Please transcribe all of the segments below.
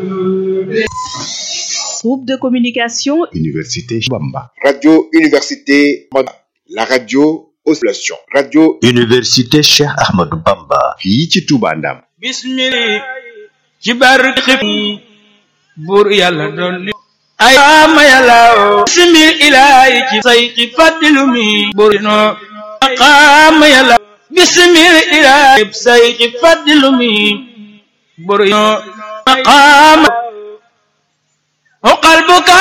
Groupe de communication Université Bamba. Radio Université la radio aux solutions. Radio Université Cheikh Ahmadou Bamba. fii ci Touba Ndam. bismillah ci barke buur yàlla dolli ay ma yàlla bismil ilaahi ci sayxi faddilu mi buur no maqaama yàlla bismil ilaahi sayxi faddilu mi buur no maqaama uqal buka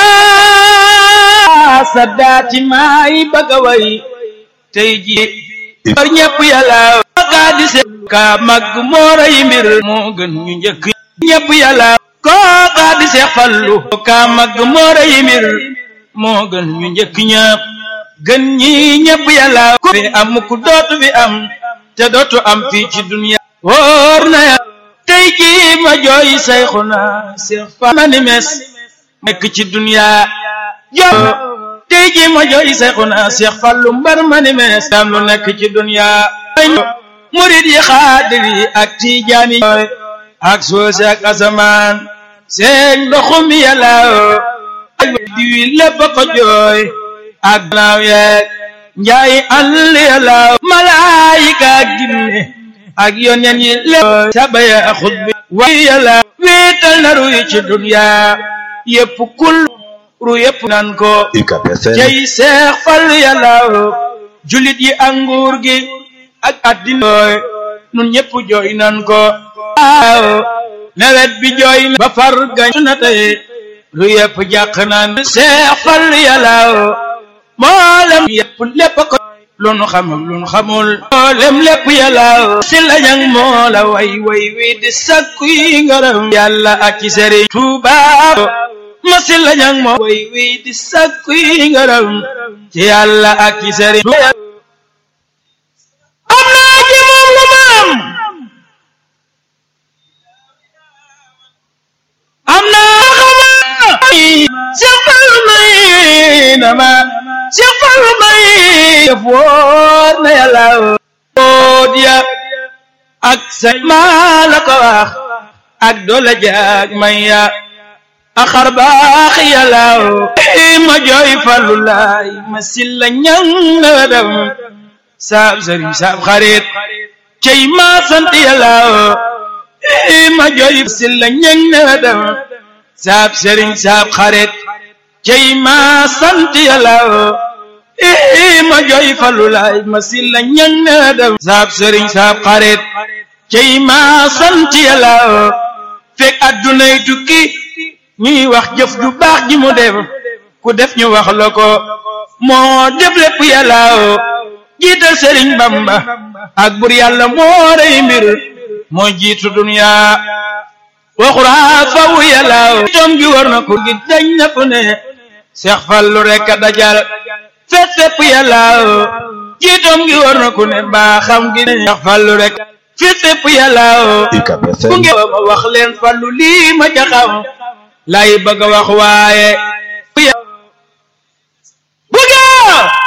saddaati maay bëgg a way tey ji bar ñëpp yàlla kaa di se kaa màgg moora yi mbir moo gën ñu njëkk ñëpp yàlla koo kaa di seex fallu kaa màgg moora yi mbir moo gën ñu njëkk ñëpp gën ñi ñëpp yàlla ko fi am ku dootu fi am te dootu am fii ci dunya wóor na ya tey ji ma jooy sayxuna seex fa ma ni mes nekk ci dunya joo tey ji ma jooy sayxuna seex fallu mbar ma ni mes am lu nekk ci dunya murid yi xaadir yi ak tiijaan yi ak soose ak asamaan seen ndoxum yàlla ak diwi lépp ko jooy ak naaw yeeg njaay àll yàlla malaayika ak jinne ak yoneen yi lépp sabaya xutbi way yàlla wéetal na ruy ci dunya yépp kul ru yépp nan ko cey seex fal yàlla julit yi ak nguur gi ak addina nun ñëpp jooy nan ko waaw nawet bi jooy na ba far gañ na tey lu yëpp jàq naan seex fal yàlla mboolem yëpp lépp ko lu nu xam lu nu xamul mboolem lépp yàlla si lañang moo la way way wi di sakku yi ngërëm yàlla ak ci sëriñ Tuuba ma si lañang moo way wi di sakku yi ngërëm ci yàlla ak ci sëriñ am naa ci moom lu ma am am naa xama Seex Fallu may na ma Seex Fallu may def wóor na yàlla wóot ya ak say maa la ko wax ak doole jaag may ya a xar baax yàlla ma jooy Fallu laay ma silla ñang na dem saab sëriñ saab xarit cey ma sant yàlla ma jooy silla ñang na dem saab sëriñ saab xarit cey ma sant yàlla ma jooy Fallu laay ma silla ñang na dem saab sëriñ saab xarit cey ma sant yàlla fekk addunay tukki ñuy wax jëf ju baax ji mu def ku def ñu wax la ko moo def lépp yàlla jiital sëriñ bamba ak bur yàlla moo rey mbir moo jiitu dunya waxuraa faw yàlla toom gi war na ko gi dañ na fu ne seex fallu rek a dajal fet fépp yàlla jiitoom gi war na ku ne baaxam gi ne seex fallu rek fet fépp yàlla bu ngeen ma wax leen fallu lii ma jaxam lay bëgg a wax waaye